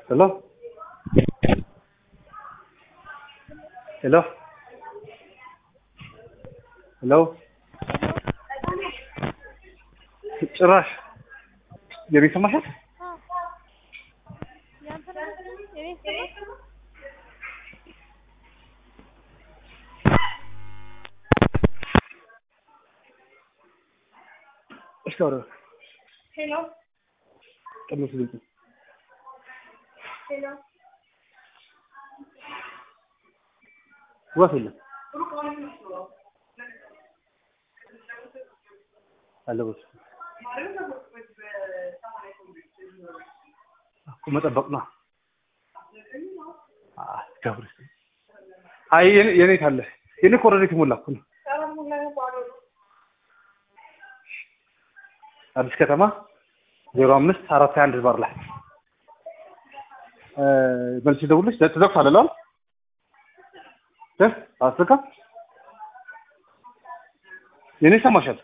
Hello? ሄሎ ሄሎ ጭራሽ የቤት ሰማሻት? እስኪ አውራ ሄሎ ቀንሱ ድምፁ። ሄሎ ጉባት የለም አለበት እኮ መጠበቅ ነው። ገብር አይ የኔ የኔ ካለ የኔ እኮ ኦልሬዲ የተሞላ እኮ ነው። አዲስ ከተማ ዜሮ አምስት አራት ሀያ አንድ ባር ላይ መልስ ደውልሽ ተዘግቷል አለ እ አስካ የኔ ሰማሻል።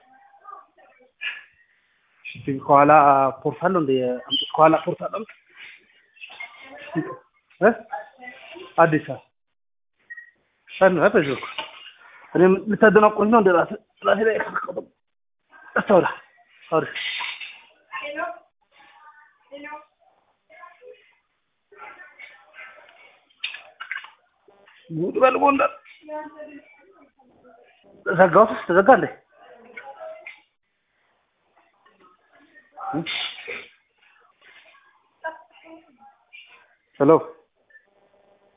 እሺ ከኋላ ፖርት አለው እንደ አምጥ ከኋላ ፖርት አለው እ አዲስ አበባ ሰን ነው በዚህ በኩል እኔ ልታደናቁኝ ነው እንደ ራስ ራሴ ላይ ከተቀበሉ አስተውላ አውሪ ሄሎ ሄሎ ሙሉ በልቦ እንደ ዘጋሁት ተዘጋ እንዴ ሄሎ